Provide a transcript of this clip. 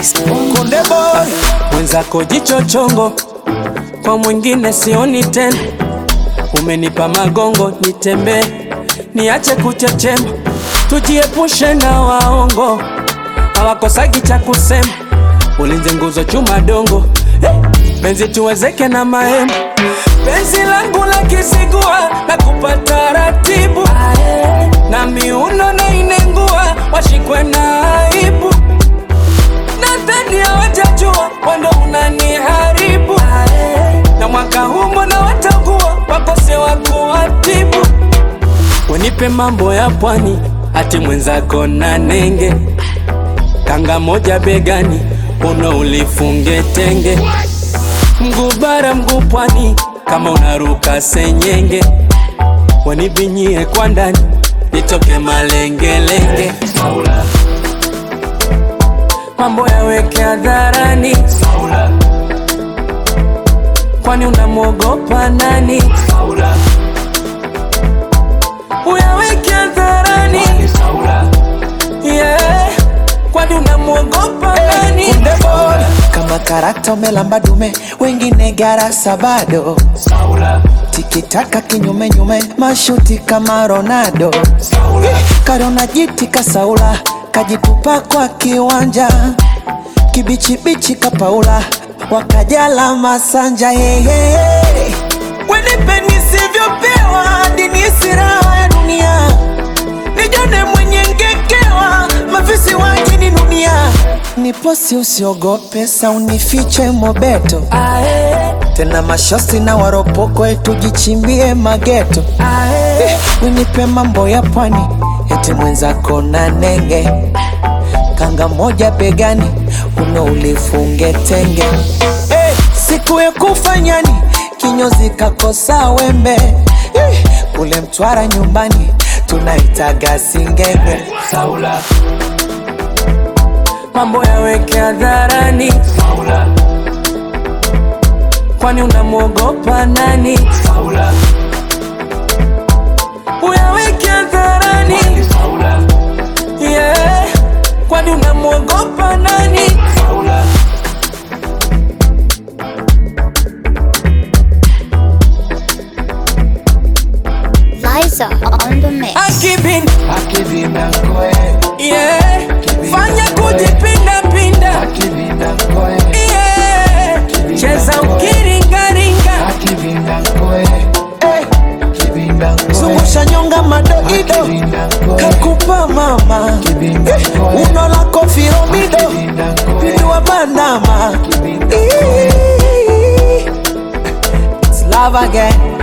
Konde boy mwenzako jicho chongo, kwa mwingine sioni tena. Umenipa magongo nitembee, niache kuchechema, tujiepushe na waongo, hawakosagi cha kusema. Ulinze nguzo chuma dongo, hey, penzi tuwezeke na mahema penzi langu la kisigua na kupata ratibu na miuno na inengua washikwe na aibu nadhani hawajajua wando unaniharibu na mwaka huu mbona watakuwa wakose wa kuwatibu wenipe mambo ya pwani hati mwenzako na nenge kanga moja begani uno ulifunge tenge mguu bara mguu pwani kama unaruka senyenge wanibinyie kwa ndani nitoke malengelenge Saula. mambo yaweke hadharani Saula. kwani unamwogopa nani Saula. uyaweke hadharani Saula. yeah. kwani unamwogopa nani Kunde boy kama karakta umelamba dume, wengine garasa bado. Saula. Tikitaka kinyume nyume, mashuti kama Ronaldo. Karona jiti kasaula, kajitupa kwa kiwanja, kibichibichi kapaula, wakajala masanja yeye. Wenipe nisivyopewa, hadi nihisi raha ya dunia, nijone mwenye ngekewa, mafisi wakininunia. Niposi usiogope, sa unifiche mobeto Ae, tena mashosi na waropoko tujichimbie mageto eh, winipe mambo ya pwani eti mwenzako na nenge kanga moja begani uno ulifunge tenge eh, siku ya kufanyani kinyozi kakosa wembe eh, kule Mtwara nyumbani tunaitaga singenge Saula. mambo yaweke hadharani Saula. kwani unamwogopa nani Saula. uyaweke hadharani Saula. yeah. kwani unamwogopa nani Saula. Liza on the mix. akibin yeah. fanya kujipindapinda yeah. cheza ukiringaringa zungusha nyonga madoido kakupa mama Eh, uno lako firomido pidiwa bandama It's love again